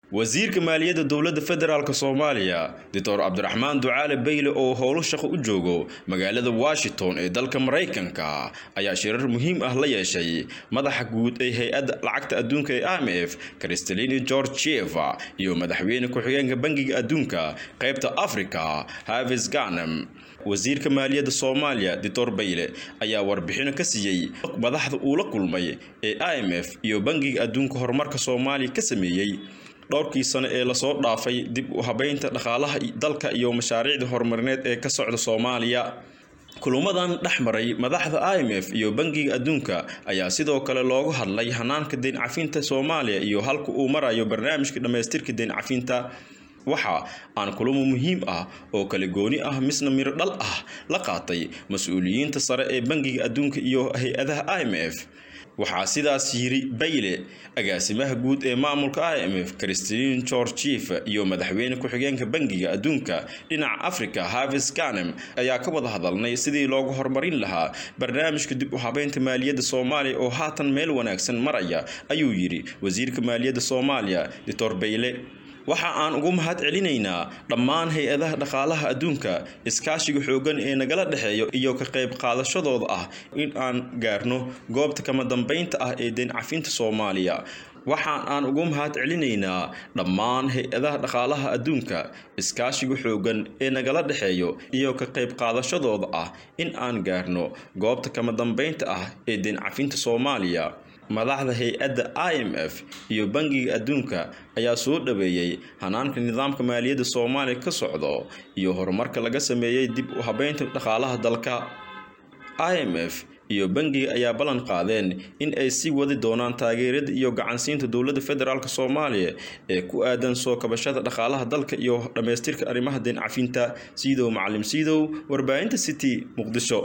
wasiirka maaliyadda dowladda federaalk soomaaliya doctor cabdiraxmaan ducaale bayle oo howlo shaqo u joogo magaalada washington ee dalka maraykanka ayaa shirar muhiim ah la yeeshay madaxa guud ee hay-adda lacagta adduunka ee i m f kristalini georgieva iyo madaxweyne ku-xigeenka bangiga adduunka qaybta africa havis ganem wasiirka maaliyadda soomaaliya doctor bayle ayaa warbixino ka siiyey madaxda uu la kulmay ee i m f iyo bangiga adduunka horumarka soomaaliya ka sameeyey dhowrkii sano ee lasoo dhaafay dib u habeynta dhaqaalaha dalka iyo mashaariicda horumarineed ee ka socda soomaaliya kulamadan dhex maray madaxda i m f iyo bangiga adduunka ayaa sidoo kale loogu hadlay hanaanka deyn cafinta soomaaliya iyo halka uu marayo barnaamijka dhammaystirka deyn cafinta waxa aan kulamo muhiim ah oo kala gooni ah misna miro dhal ah la qaatay mas-uuliyiinta sare ee bangiga adduunka iyo hay-adaha i m f waxaa sidaas yiri bayle agaasimaha guud ee maamulka i m f christine georgief iyo madaxweyne ku-xigeenka bangiga adduunka dhinaca africa havis ganem ayaa ka wada hadalnay sidii loogu horumarin lahaa barnaamijka dib u habeynta maaliyadda soomaaliya oo haatan meel wanaagsan maraya ayuu yidhi wasiirka maaliyadda soomaaliya doctor bayle waxa aan ugu mahad celinaynaa dhammaan hay-adaha dhaqaalaha adduunka iskaashiga xooggan ee nagala dhexeeyo iyo ka qayb qaadashadooda ah in aan gaarno goobta kama dambeynta ah ee deyn cafinta soomaaliya waxaan aan ugu mahad celinaynaa dhammaan hay-adaha dhaqaalaha adduunka iskaashiga xooggan ee nagala dhexeeyo iyo ka qayb qaadashadooda ah in aan gaarno goobta kama dambeynta ah ee deyn cafinta soomaaliya madaxda hay-adda i m f iyo bangiga adduunka ayaa soo dhaweeyey hanaanka nidaamka maaliyadda soomaaliya ka socdo iyo horumarka laga sameeyey dib u habeynta dhaqaalaha dalka i m f iyo bangiga ayaa ballan qaadeen in ay sii wadi doonaan taageerada iyo gacansiinta dowladda federaalk soomaaliya ee ku aadan soo kabashada dhaqaalaha dalka iyo dhammaystirka arrimaha deyn cafinta siidow macalim siidow warbaahinta city muqdisho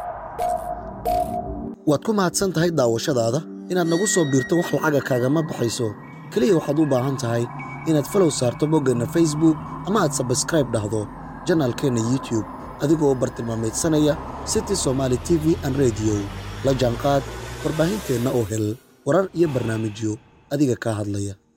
waad ku mahadsan tahay daawashadaada inaad nagu soo biirto wax lacaga kaagama baxayso keliya waxaad u baahan tahay inaad falow saarto boggeenna facebook ama aad sabskraib dhahdo janaalkeenna youtube adigoo bartilmaameedsanaya city somaali t v an rediyo la jaanqaad warbaahinteenna oo hel warar iyo barnaamijyo adiga kaa hadlaya